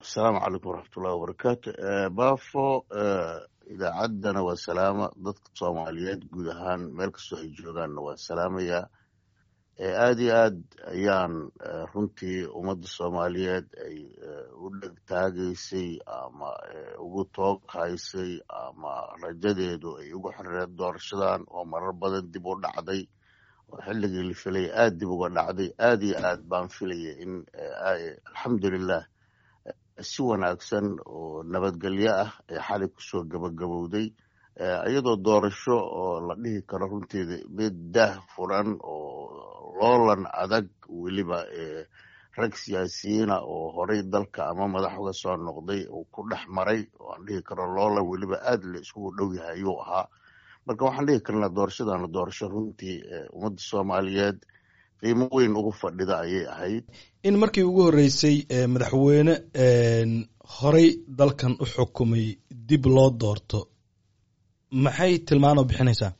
asalaamu calaykum waraxmatullahi wabarakaatu baafo idaacaddana waa salaama dadka soomaaliyeed guud ahaan meel kastoo ay joogaanna waa salaamayaa aada iyo aad ayaan runtii ummadda soomaaliyeed ay u dheg taagaysay ama ugu toog haysay ama rajadeedu ay ugu xirireed doorashadan oo marar badan dib u dhacday oo xilligii la filaya aada dib uga dhacday aada iyo aad baan filaya in alxamdulilah si wanaagsan oo nabadgelyo ah ee xalay kusoo gabagabowday iyadoo doorasho oo la dhihi karo runteeda mid daah furan oo loolan adag weliba rag siyaasiyiina oo horey dalka ama madax uga soo noqday uu ku dhex maray oo aan dhihi karo loolan weliba aada la iskugu dhow yahay ayuu ahaa marka waxaan dhihi karnaa doorashadana doorasho runtii ummadda soomaaliyeed qiimo weyn ugu fadhida ayay ahayd in markii ugu horreysay madaxweyne horey dalkan u xukumay dib loo doorto maxay tilmaanoo bixinaysaa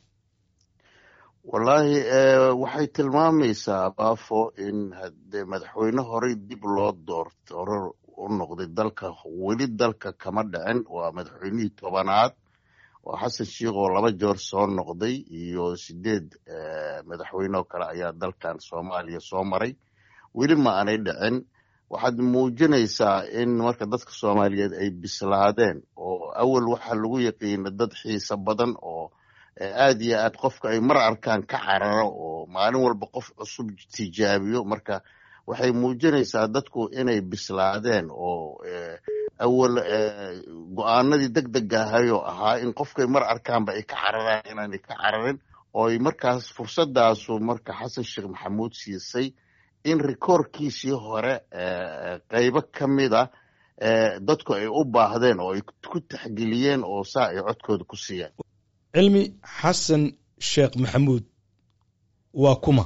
wallaahi waxay tilmaamaysaa baafo in hadee madaxweyne horey dib loo doorto hore u noqday dalka weli dalka kama dhicin waa madaxweynihii tobanaad oo xasan sheikh oo laba joor soo noqday iyo sideed madaxweyne oo kale ayaa dalkan soomaaliya soo maray weli ma aanay dhicin waxaad muujinaysaa in marka dadka soomaaliyeed ay bislaadeen oo awal waxaa lagu yaqiina dad xiiso badan oo aada iyo aad qofka ay mar arkaan ka cararo oo maalin walba qof cusub tijaabiyo marka waxay muujinaysaa dadku inay bislaadeen oo awal go-aanadii deg deg ahayoo ahaa in qofkay mar arkaanba ay ka cararaan inaanay ka cararin oo ay markaas fursadaasu marka xasan sheekh maxamuud siisay in rikoorkiisii hore qeybo ka mid a dadku ay u baahdeen oo ay ku taxgeliyeen oo saa ay codkooda ku siiyeen cilmi xasan sheekh maxamuud waa kuma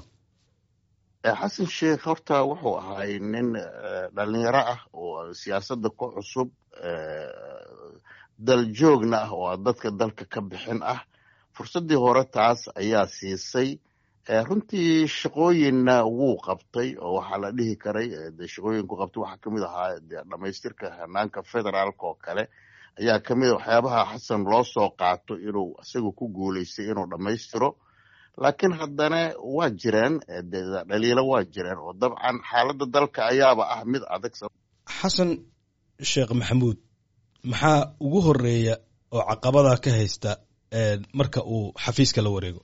xasan sheekh horta wuxuu ahay nin dhalinyaro ah oo siyaasadda ku cusub daljoogna ah oo dadka dalka ka bixin ah fursaddii hore taas ayaa siisay runtii shaqooyinna wuu qabtay oo waxaa la dhihi karay de shaqooyinku qabtay waxaa kamid ahaa de dhamaystirka hanaanka federaalka oo kale ayaa kamid a waxyaabaha xasan loo soo qaato inuu isaga ku guuleystay inuu dhammaystiro laakiin haddana waa jireen dhaliilo waa jireen oo dabcan xaaladda dalka ayaaba ah mid adag xasan sheekh maxamuud maxaa ugu horeeya oo caqabada ka haysta marka uu xafiiska la wareego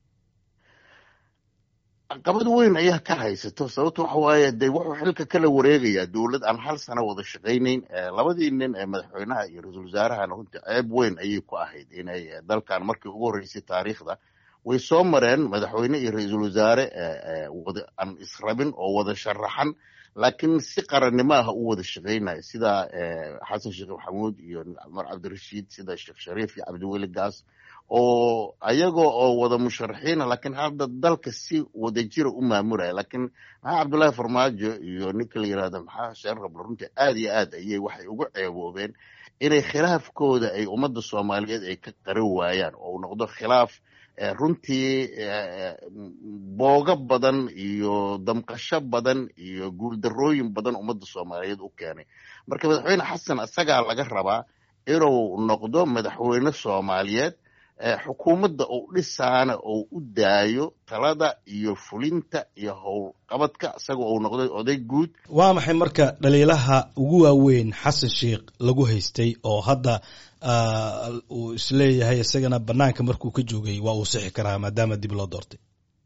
caqabad weyn ayaa ka haysato sababto waxa waaye de wuxuu xilka kala wareegayaa dowlad aan hal sano wada shaqaynayn labadii nin ee madaxweynaha iyo ra-iisul wasaarahana runtii ceeb weyn ayay ku ahayd inay dalkan markii ugu horreysay taariikhda way soo mareen madaxweyne iyo ra-iisul wasaare wada aan israbin oo wada sharaxan laakiin si qarannimo ah u wada shaqaynaya sida xasan sheekh maxamuud iyo cumar cabdirashiid sida sheekh shariif iyo cabdiweli gaas oo ayagoo oo wada musharaxiina laakiin hadda dalka si wadajira u maamulaya laakiin maxaa cabdullaahi farmaajo iyo ninka la yirahdo maxaa sheen rablo runtii aada iyo aad ayay waxay ugu ceeboobeen inay khilaafkooda ay ummadda soomaaliyeed ay ka qaran waayaan oo uu noqdo khilaaf runtii boogo badan iyo damqasho badan iyo guuldarooyin badan ummadda soomaaliyeed u keenay marka madaxweyne xasan isagaa laga rabaa inuu noqdo madaxweyne soomaaliyeed xukuumadda uu dhisaana uu u daayo talada iyo fulinta iyo howlqabadka isagoo uu noqday oday guud waa maxay marka dhaliilaha ugu waaweyn xasan sheikh lagu haystay oo hadda uu isleeyahay isagana banaanka markuu ka joogay waa uu sixi karaa maadaama dib loo doortay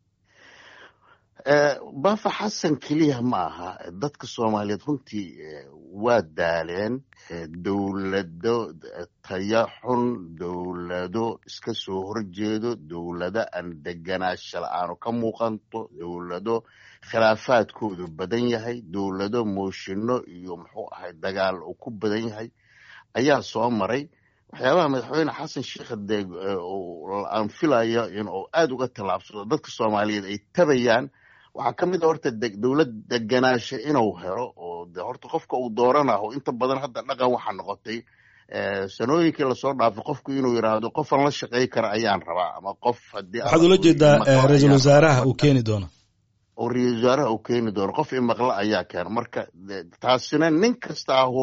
bafa xasan keliya ma aha dadka soomaaliyeed runtii waa daaleen dowlado taya xun dowlado iska soo horjeedo dowlado aan deganaasha la-aanu ka muuqanto dowlado khilaafaadkoodu badan yahay dowlado mooshino iyo muxuu ahay dagaal uu ku badan yahay ayaa soo maray waxyaabaha madaxweyne xasan sheikh de aan filayo inuu aada uga tallaabsado dadka soomaaliyeed ay tabayaan waxaa ka mid a horta dowlad deganaasha inuu helo oo de horta qofka uu dooranaho inta badan hadda dhaqan waxaa noqotay sanooyinkii lasoo dhaafay qofku inuu yidhaahdo qofan la shaqey kara ayaan rabaa ama qof hadii waxaad ula jeedaa ra-iisul wasaaraha uu keeni doono oo ra-iisul wasaaraha uu keeni doono qof imaqla ayaa keena marka taasina nin kasta ahu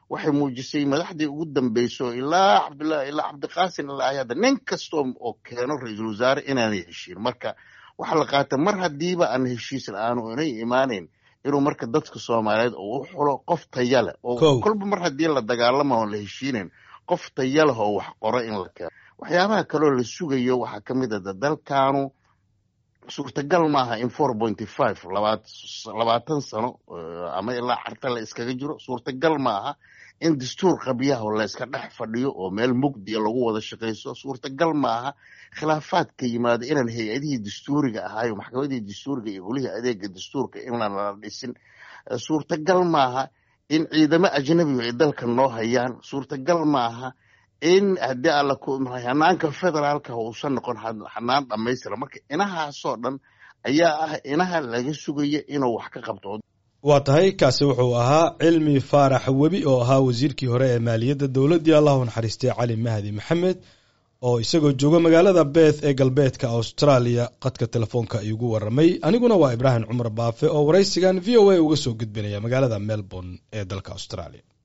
waxay muujisay madaxdii ugu dambeyso ilaa cabdullah ilaa cabdiqaasin ilaa ayada nin kastoo oo keeno ra-iisul wasaare inaanay heshiin marka waxaa la qaata mar haddiiba aan heshiis la-aanu inay imaaneyn inuu marka dadka soomaaliyeed oo u xulo qof taya leh oo kolba mar haddii la dagaalama oon la heshiinayn qof taya leh oo wax qoro in la keeno waxyaabaha kaloo la sugayo waxaa ka mid a dalkaanu suurtagal maaha in four pointy five labaatan sano ama ilaa carta la iskaga jiro suurtagal maaha in dastuur qabyaha la iska dhex fadhiyo oo meel mugdiya lagu wada shaqayso suurtagal maaha khilaafaadka yimaado inaan hay-adihii dastuuriga ahaayo maxkamadihii dastuuriga iyo golihii adeega dastuurka in lana dhisin suurtagal maaha in ciidamo ajnabiga ay dalka noo hayaan suurtagal maaha in haddii alla hanaanka federaalka uusan noqon hanaan dhammaystira marka inahaasoo dhan ayaa ah inaha laga sugaya inuu wax ka qabto waa tahay kaasi wuxuu ahaa cilmi faarax webi oo ahaa wasiirkii hore ee maaliyadda dowladdii allahu naxariistay cali mahdi maxamed oo isagoo jooga magaalada beeth ee galbeedka australia qadka telefoonka iigu waramay aniguna waa ibraahim cumar baafe oo waraysigan v o a uga soo gudbinaya magaalada melbourne ee dalka australia